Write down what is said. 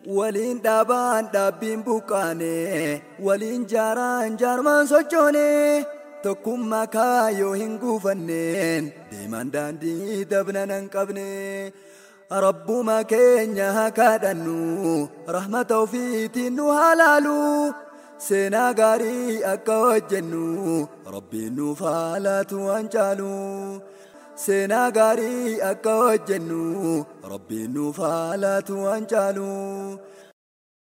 waliin dhaabaan dhaabbiin buqqaane waliin jaaraan jaarmaan sochoone tokkummaa kaayoo hin guufanneen deemaan daandii dabna nan qabne rabbuma keenya haa kadhannu rahmata ofiitiin nu halaalu seenaa gaarii akka hojjennu rabbiin nuuf haalaatu waan caalu. seenaa gaarii akka hojjennu rabbiin nuuf haalaatu waan caalu